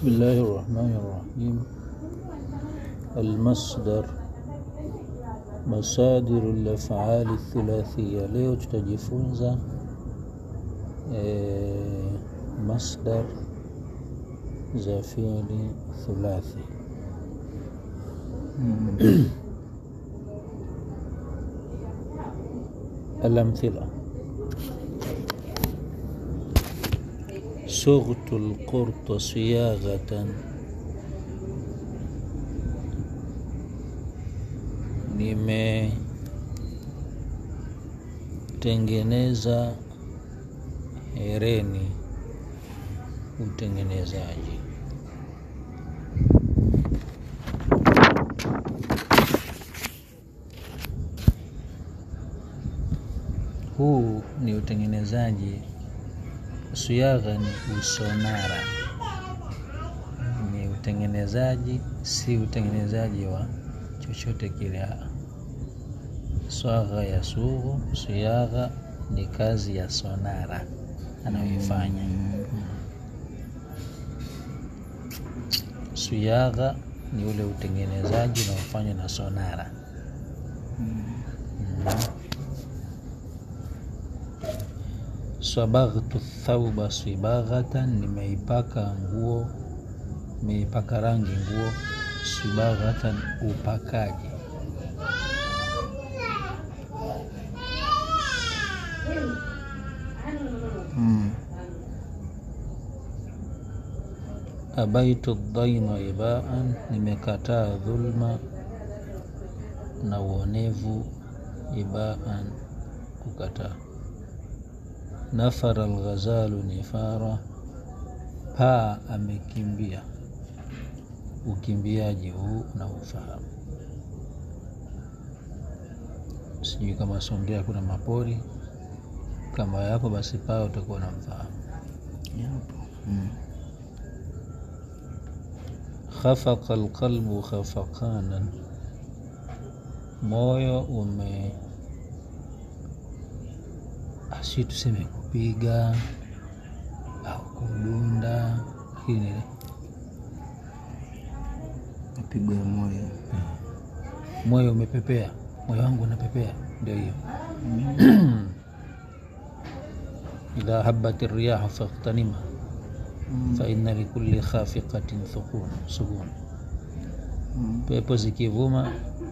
بسم الله الرحمن الرحيم المصدر مصادر الأفعال الثلاثية leo tutajifunza e, masdar za fiili thulathi الأمثلة صغت القرط صياغة nimetengeneza hereni utengenezaji huu ni utengenezaji suyagha ni usonara ni utengenezaji si utengenezaji wa chochote kile swagha ya sughu suyagha ni kazi ya sonara anayoifanya suyagha ni ule utengenezaji unaofanywa na sonara mm. Swabaghtu thauba swibaghatan, nimeipaka nguo, nimeipaka rangi nguo. Swibaghatan, upakaji. Mm. Abaitu dhaima ibaan, nimekataa dhulma na uonevu. Ibaan, kukataa Nafara alghazalu nifara, paa amekimbia. Ukimbiaji huu na ufahamu. Sijui kama Songea kuna mapori kama yapo, basi paa utakuwa na mfahamu. Yapo. Mm. Khafaqa alqalbu khafaqanan, moyo ume si tuseme kupiga au kudunda, lakini Mapigo ya moyo. moyo umepepea, moyo wangu unapepea, ndio hiyo. idha habat riyahu faghtanimha fa inna likulli khafiqatin sukun, pepo zikivuma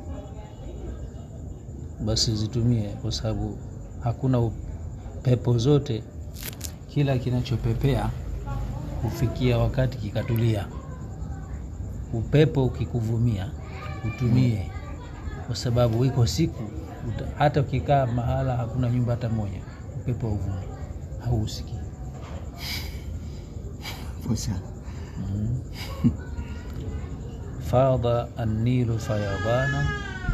basi zitumie, kwa sababu hakuna pepo zote, kila kinachopepea hufikia wakati kikatulia. Upepo ukikuvumia utumie, kwa sababu iko siku uta, hata ukikaa mahala hakuna nyumba hata moja, upepo uvumi hausikii. Posa. mm. Fadha annilu fayadhana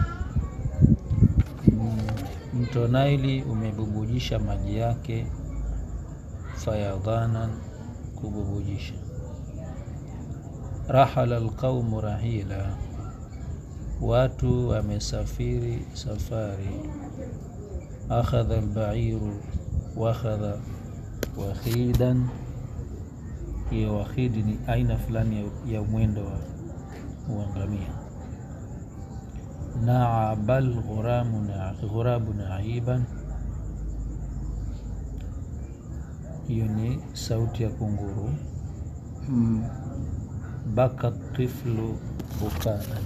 Mto Naili umebubujisha maji yake, fayadhanan, kububujisha. Rahala alqaumu rahila, watu wamesafiri safari. Akhadha albairu wakhadha wakhidan, hiyo wakhidi ni aina fulani ya mwendo wa uangamia naa bal ghurabu naiban, hiyo ni sauti ya kunguru. Mm. Baka tiflu bukaan,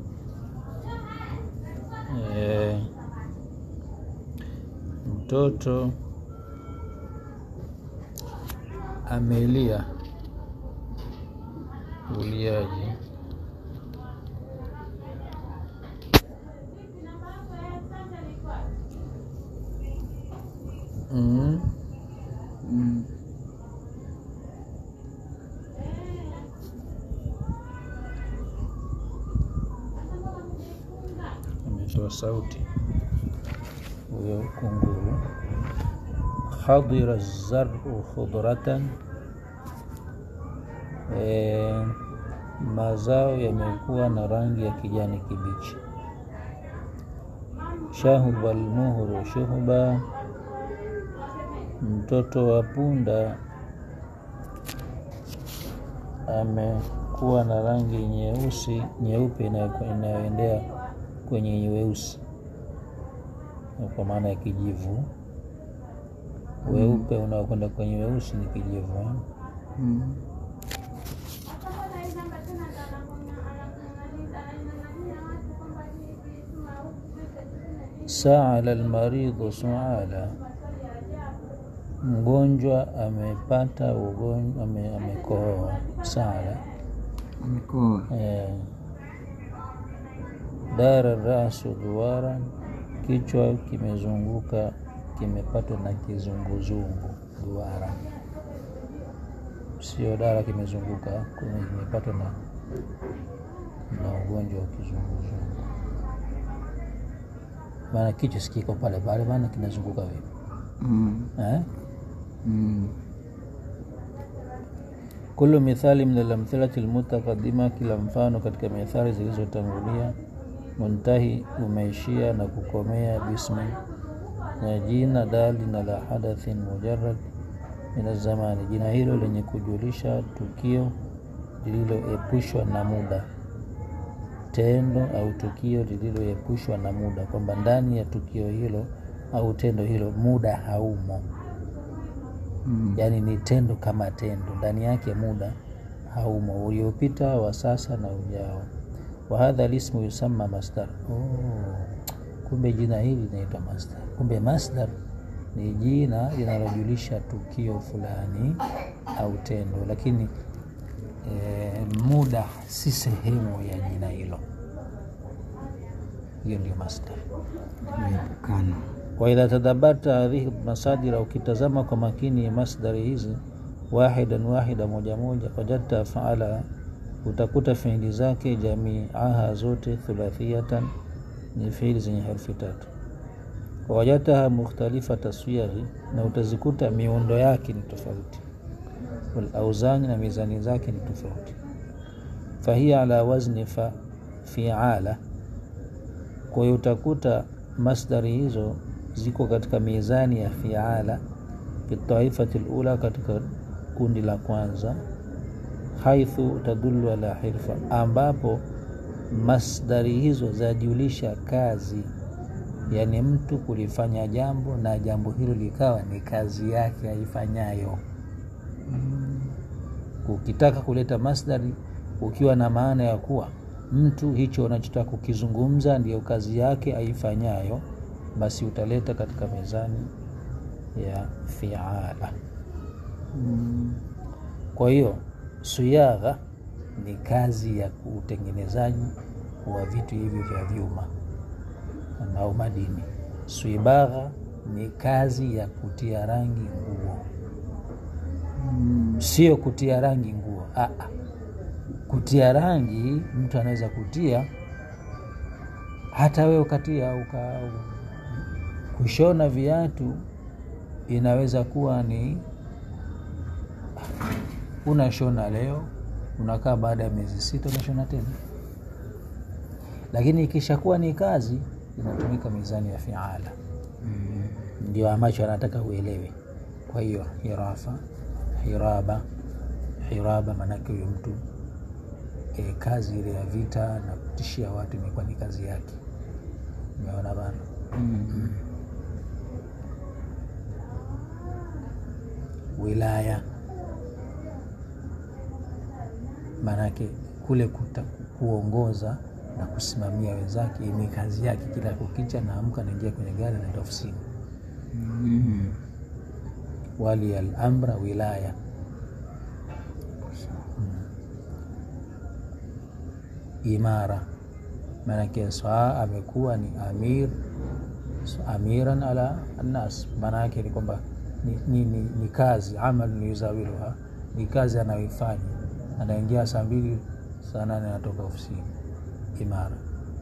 e, mtoto amelia uliaji Mm. Mm. Ametoa sauti huyo kunguru. Hadira zaru khudratan, e, mazao yamekuwa na rangi ya kijani kibichi. Shahuba almuhru shuhuba, mtoto wa punda amekuwa na rangi nyeusi nyeupe inayo- inayoendea kwenye weusi kwa maana ya kijivu weupe unaokwenda kwenye weusi ni kijivu eh? Mm. saala almaridhu suala mgonjwa amepata ugonjwa ame, amekohoa saala Amekoa. eh, dara rasu duara kichwa kimezunguka kimepatwa na kizunguzungu duara sio dara kimezunguka kume- kimepatwa na na ugonjwa wa kizunguzungu maana kichwa sikiko pale pale maana kinazunguka vipi Mm. eh? Mm. Kullu mithali min alamthilati almutaqaddima, kila mfano katika mithali zilizotangulia. Muntahi, umeishia na kukomea. Bismi, na jina dali na la hadathin mujarrad min azamani, jina hilo lenye kujulisha tukio lililoepushwa na muda, tendo au tukio lililoepushwa na muda, kwamba ndani ya tukio hilo au tendo hilo muda haumo Mm. yaani ni tendo kama tendo, ndani yake muda haumo, uliopita wa sasa na ujao. Wa hadha lismu yusamma masdar. Oh, kumbe jina hili linaitwa masdar. Kumbe masdar ni jina linalojulisha tukio fulani au tendo, lakini e, muda si sehemu ya jina hilo. Hiyo ndio masdar. Kuepukana. waidha tadabarta hadhihi masadira, ukitazama kwa makini masdari hizi wahidan wahida, moja moja, wajadta faala, utakuta fiili zake jamiaha zote thulathiyatan, ni fiili zenye herufi tatu. Wawajadtaha mukhtalifa taswiyaghi, na utazikuta miundo yake ni tofauti, walauzani, na mizani zake ni tofauti. Fahiya ala wazni fa fiala kwa hiyo utakuta masdari hizo ziko katika mizani ya fiala fi taifati lula, katika kundi la kwanza, haithu tadullu ala hirfa, ambapo masdari hizo zajulisha kazi, yaani mtu kulifanya jambo na jambo hilo likawa ni kazi yake aifanyayo. Ukitaka kuleta masdari ukiwa na maana ya kuwa mtu hicho unachotaka kukizungumza ndiyo kazi yake aifanyayo, basi utaleta katika mizani ya fiala. Mm. Kwa hiyo suyagha ni kazi ya utengenezaji wa vitu hivyo vya vyuma au madini. Swibagha ni kazi ya kutia rangi nguo, Mm. sio kutia rangi nguo. Aa, kutia rangi mtu anaweza kutia hata wewe ukatia uka, kushona viatu inaweza kuwa ni unashona leo unakaa baada ya miezi sita unashona tena, lakini ikishakuwa ni kazi inatumika mizani ya fiala. Mm. Ndio ambacho anataka uelewe. Kwa hiyo hirafa, hiraba, hiraba maanake huyo mtu e, kazi ile ya vita na kutishia watu imekuwa ni kazi yake. Umeona bana? Mm. Wilaya maanake kule kuta, kuongoza na kusimamia wenzake ni kazi yake. Kila kukicha naamka naingia kwenye gari naenda ofisini. Mm. Wali al amra wilaya imara maanake saa amekuwa ni amir amiran ala annas, maana yake ni kwamba ni, ni, ni, ni kazi amal yuzawiluha, ni kazi anayoifanya. Anaingia saa mbili saa nane anatoka ofisini. Imara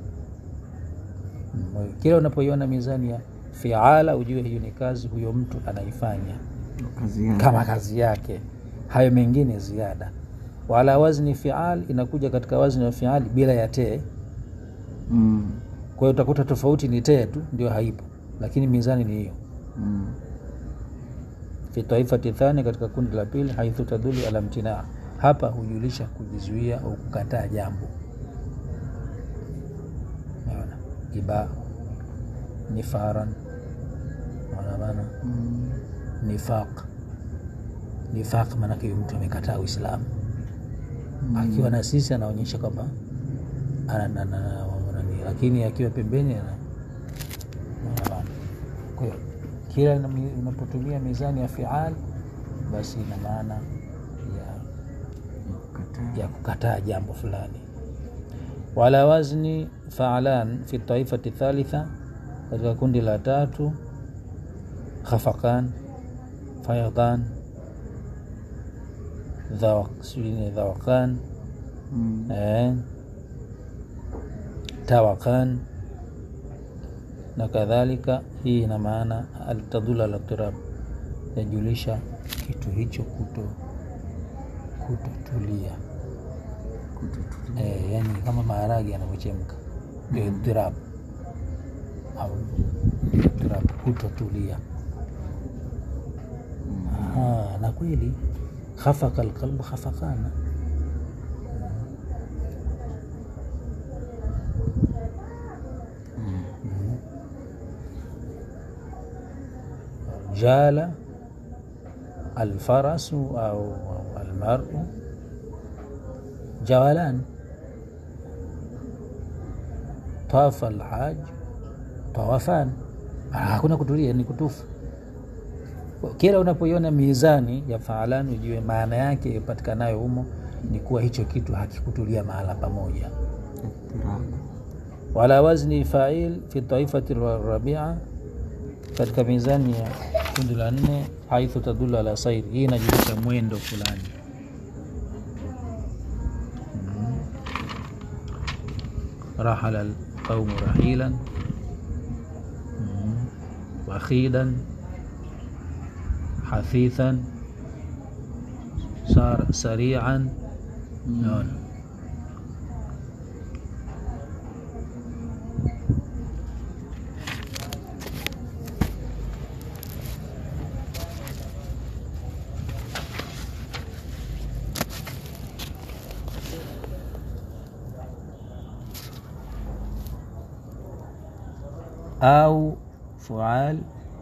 Mm, kila unapoiona mizani ya fiala ujue hiyo ni kazi huyo mtu anaifanya Kazi yake. kama kazi yake, hayo mengine ziada. Wala wazni fial inakuja katika wazni wa fiali bila ya tee. Mm. Kwa hiyo utakuta tofauti ni tee tu ndio haipo, lakini mizani ni hiyo. Mm. Fi taifati thani, katika kundi la pili, haithu tadulu ala mtinaa, hapa hujulisha kujizuia au kukataa jambo Umeona? iba nifaran Umeona bana Mm. nifaq nifaq maanake huyu mtu amekataa uislamu akiwa na sisi anaonyesha kwamba ana- ana- ana- nani, lakini akiwa pembeni ana Umeona bana? kwa hiyo kila nami- unapotumia mizani ya fial basi ina maana ya Kataa. ya kukataa jambo fulani wala wazni faalan fi taifati thalitha katika kundi la tatu khafaqan fayadan dhawaq- sijui ni dhawakan Mm. eh, tawakan na kadhalika hii ina maana altadula altirab yajulisha kitu hicho kuto kutotulia Kutotulia. eh, yani kama maharage yanavyochemka ndio idtirab au idtirab kutotulia Ah, na kweli khafaka alqalbu khafakana jala alfarasu au au almaru jawalan tafa alhaj tawafan Ah, hakuna kutulia ni kutufu kila unapoiona mizani ya faalan ujue maana yake ipatikanayo humo ni kuwa hicho kitu hakikutulia mahala pamoja Ittirab. wala wazni fail fi taifati rabia katika mizani ya kundi la nne haithu tadulu ala sairi hii inajulisha mwendo fulani Mhm. rahala alqaumu rahilan Mhm. wakhidan hafithan sar sarian naona au fual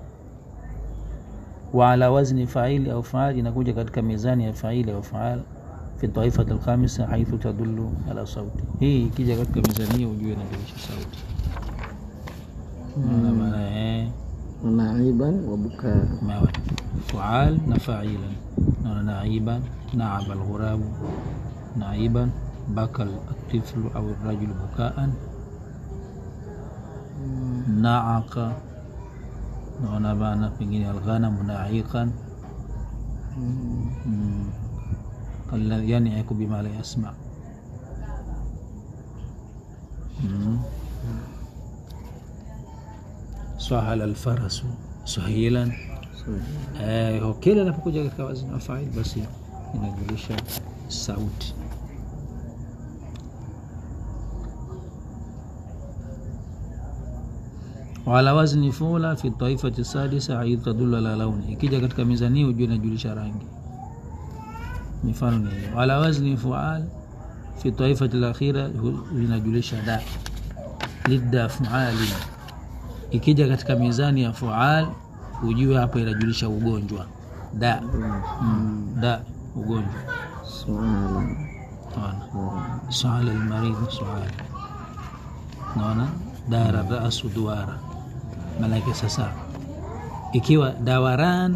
wa ala wazni faili au faal inakuja katika mizani ya faili au faal fi taifati alkhamisa haithu tadullu ala sauti hii ikija katika mizani hiyo ujue inajulisha sauti Unaona maana eh Naiban wa bukaa. ما فعال نفاعيلا نعيبا نعب الغراب نعيبا بكى الطفل أو الرجل بكاء نعق naona bana pengine alghanamu naiqan Mm. alladhi yaniku bima la yasma Mm. sahala alfarasu sahilan Eh, kila inapokuja katika wazni wa fail basi inajulisha sauti wala wazni fula fi taifati sadisa haithu tadulu ala launi ikija katika mizani ujue inajulisha rangi mifano ni hiyo wala wazni fual fi taifati lakhira inajulisha da lidda fuali ikija katika mizani ya fual ujue hapa inajulisha ugonjwa da mm, da ugonjwa Suala. naona suala almaridhi suala naona dara rasu duara maanake sasa ikiwa dawaran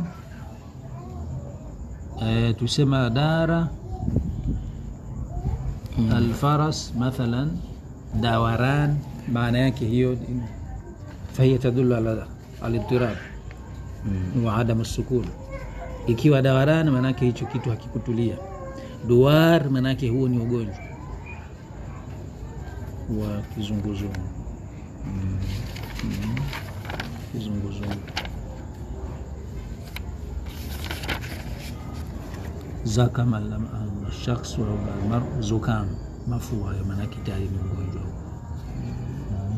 e, tusema dara alfaras mathalan dawaran maana yake hiyo fahiya tadulu ala alidtirab wa adamu sukun ikiwa dawaran maanake hicho kitu hakikutulia duar maanake huo ni ugonjwa wa kizunguzungu Mm. Mm. kizunguzungu zakama shakhsu au almaru zukam mafua hayo maanake tayari ni ugonjwa huo Mm.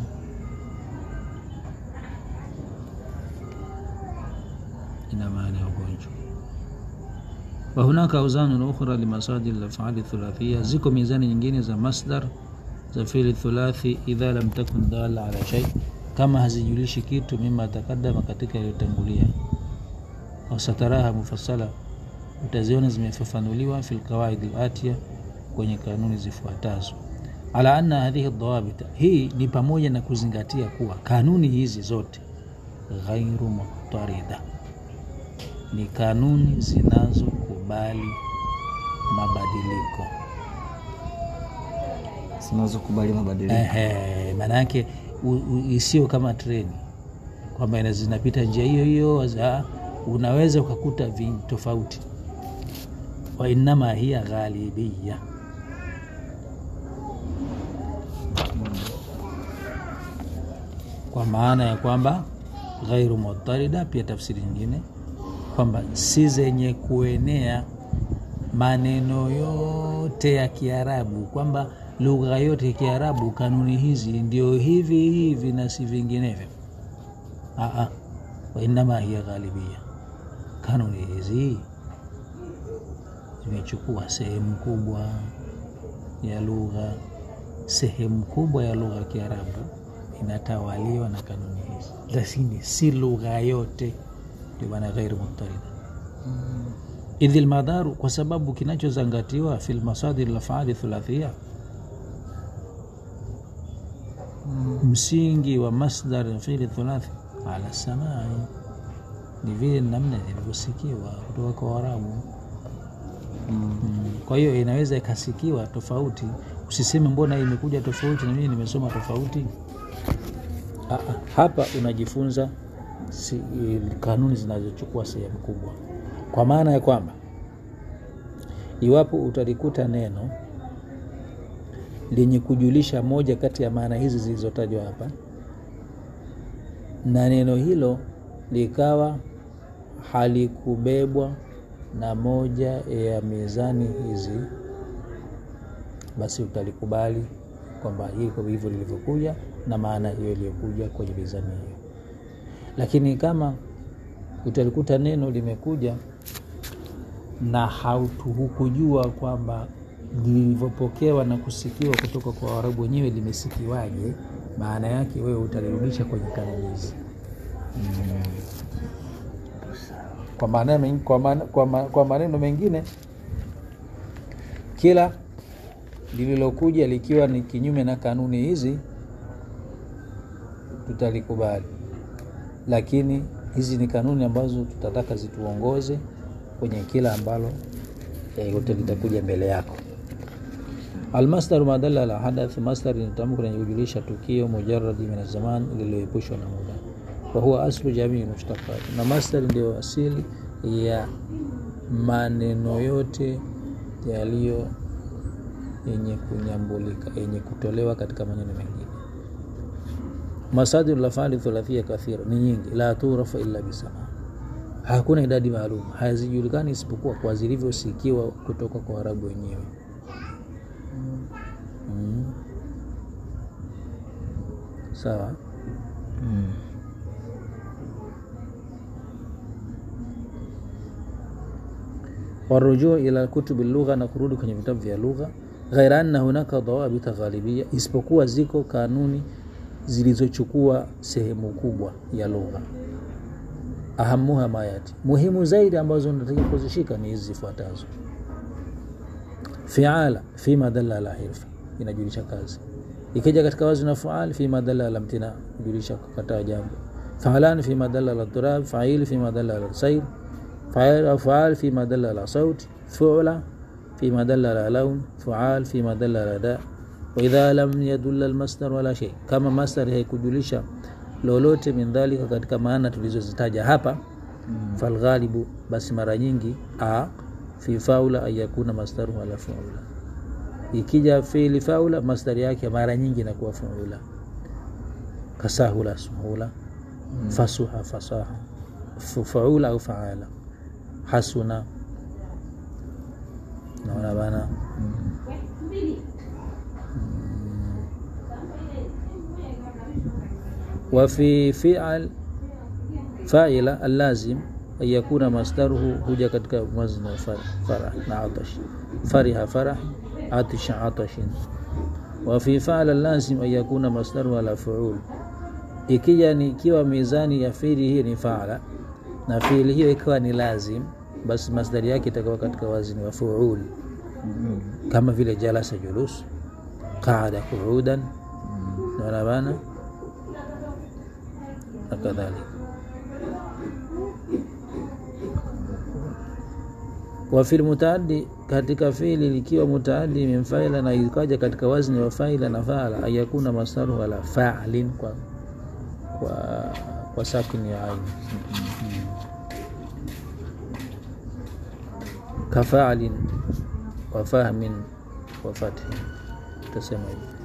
ina maana ya ugonjwa wa hunaka auzanun ukhra limasadir lafali thulathia ziko mizani nyingine za masdar za fili thulathi idha lam takun dala ala shay kama hazijulishi kitu mima takadama katika iliyotangulia wasataraha mufassala utaziona zimefafanuliwa fi lqawaid latia kwenye kanuni zifuatazo ala anna hadhihi dawabita hii ni pamoja na kuzingatia kuwa kanuni hizi zote ghairu mutarida ni kanuni zinazokubali mabadiliko zinazokubali mabadiliko Ehe, maana yake u- u- isiyo kama treni kwamba ina- zinapita njia hiyo hiyo za- unaweza ukakuta vi tofauti wainama hiya ghalibia kwa maana ya kwamba ghairu mutarida pia tafsiri nyingine kwamba si zenye kuenea maneno yote ya kiarabu kwamba lugha yote ya kiarabu kanuni hizi ndio hivi hivi na si vinginevyo Aa, wainama hiya ghalibia kanuni hizi zimechukua sehemu kubwa ya lugha sehemu kubwa ya lugha ya kiarabu inatawaliwa na kanuni hizi lakini si lugha yote ndio maana ghairu mutarida idhi lmadharu kwa sababu kinachozangatiwa fi lmasadir lafali thulathia msingi wa masdar fili thulathi ala samai ni vile namna zilivyosikiwa kutoka kwa warabu mm. kwa hiyo inaweza ikasikiwa tofauti usiseme mbona hii imekuja tofauti na mimi nimesoma tofauti Aa, hapa unajifunza si, kanuni zinazochukua sehemu kubwa kwa maana ya kwamba iwapo utalikuta neno lenye kujulisha moja kati ya maana hizi zilizotajwa hapa na neno hilo likawa halikubebwa na moja ya mizani hizi basi utalikubali kwamba hiko hivyo lilivyokuja na maana hiyo iliyokuja kwenye mizani hiyo lakini kama utalikuta neno limekuja na hautu- hukujua kwamba lilivyopokewa na kusikiwa kutoka kwa waarabu wenyewe limesikiwaje maana yake wewe utalirudisha kwenye kanuni hizi kwa maana men- kwa maana- kwa ma- kwa maneno mengine kila lililokuja likiwa ni kinyume na kanuni hizi tutalikubali lakini hizi ni kanuni ambazo tutataka zituongoze kwenye kila ambalo eh, yote litakuja mbele yako almasdaru madalla ala hadath masdar ni tamko lenye kujulisha tukio mujaradi min zaman lililoepushwa na muda wahuwa aslu jamii mushtaqat na masdar ndio asili ya maneno yote yaliyo yenye kunyambulika yenye kutolewa katika maneno mengine masadiru lafali thulathia kathira ni nyingi la turafa illa bisama hakuna idadi maalum hazijulikani isipokuwa kwa zilivyosikiwa kutoka kwa warabu wenyewe mm. sawa warujuu ila kutubi lugha na kurudi kwenye vitabu vya lugha ghaira anna hunaka dhawabita ghalibia isipokuwa ziko kanuni zilizochukua sehemu kubwa ya lugha ahamuha mayati muhimu zaidi ambazo unatakiwa kuzishika ni hizi zifuatazo fiala fima dalla ala hirfa inajulisha kazi ikija katika wazi na faal fima dalla ala mtina kujulisha kukataa jambo faalan fima dalla ala turab fail fima dalla ala sayr fail au faal fima dalla ala saut fuula fima dalla ala laun fual fima dalla ala da waidha lam yadulla almasdar wala shay kama masdar haikujulisha lolote min dhalika katika maana tulizozitaja hapa mm. falghalibu basi mara nyingi a fi faula an yakuna masdaru ala faula ikija fiili faula masdari yake mara nyingi inakuwa faula kasahula suhula mm. fasuha fasaha Fu- faula au faala hasuna naona bana وفي فعل فاعل اللازم ayakuna masdaruhu huja katika wazni wa farah, farah na atash fariha farah atisha atashin wa fi faala lazim ayakuna masdaruhu ala fuul ikija ni ikiwa mizani ya fiili hiyo ni faala na fiili hiyo ikiwa ni lazim basi masdari yake itakuwa katika wazni wa fuul kama vile jalasa julus qaada quudan naona bana na kadhalika wa fil mutaaddi katika fiili likiwa mutaaddi min faila na ikaja katika wazni wa faila na faala ayakuna masaru ala fa'lin kwa kwa kwa sakini ya aini kafa'lin wa fahmin wa fathi tasema hivi